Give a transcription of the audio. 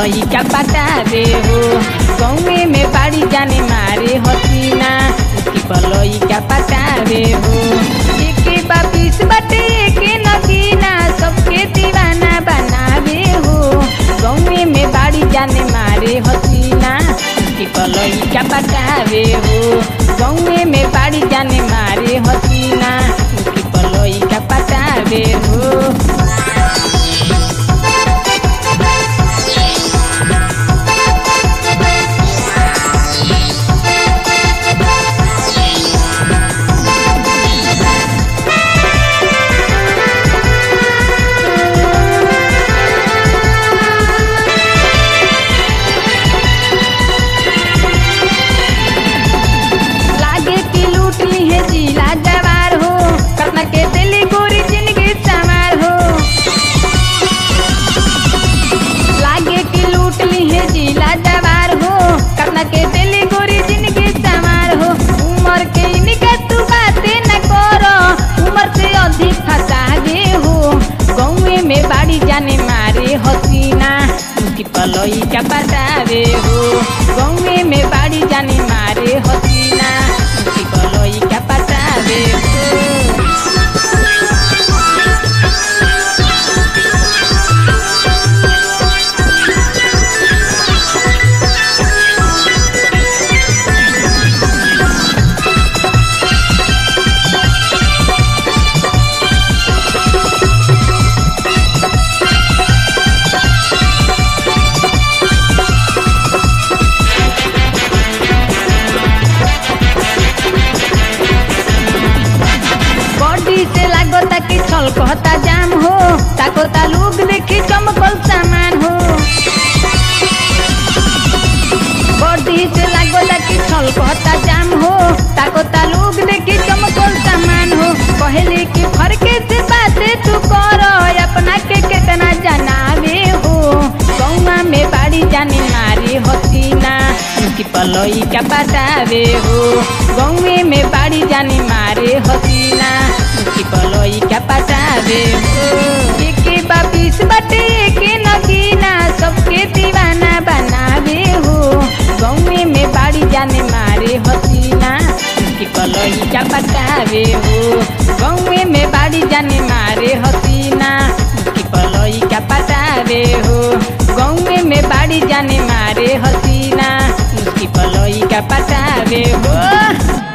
पलई का पटावे हो गौवे में बाड़ी जाने मारे हसीना उसकी पलई का पटावे हो एके बापिस बाटे एके नगीना सबके दीवाना बनावे हो गौवे में बाड़ी जाने मारे हसीना उसकी पलई का पटावे हो गौवे में बाड़ी जाने मारे हसीना उसकी पलई का पटावे हो लागे कि लूट ली है जिला जवार हो कतना के दिली गोरी जिंदगी सवार हो लागे कि लूट ली है जिला जवार हो कतना के दिली गोरी जिंदगी सवार हो उम्र के इनका तू बातें न करो उम्र से अधिक फसावे हो गौवे में बाड़ी जाने मारे हसीना उसकी पलई का बतावे हो गौवे में बाड़ी जाने मारे हसीना उसकी पलई का बतावे हो बॉडी से लागो ताकि छल कहता जाम हो ताको ता लोग देखी चमकल सामान हो बॉडी से लागो ताकि छल कहता जाम हो ताको ता लोग देखी चमकल सामान हो पहले की फरके से बातें तू करो अपना के कितना जनावे हो गौवा में बाड़ी जाने मारी हसीना उसकी पलई का बतावे हो गौवे में बाड़ी जाने मारे हसीना उसकी पलई का पटावे हो एके बापिस बाटे एके नगीना सबके दीवाना बनावे हो गौवे में बाड़ी जाने मारे हसीना उसकी पलई का पटावे हो गौवे में बाड़ी जाने मारे हसीना उसकी पलई का पटावे हो गौवे में बाड़ी जाने मारे हसीना उसकी पलई का पटावे हो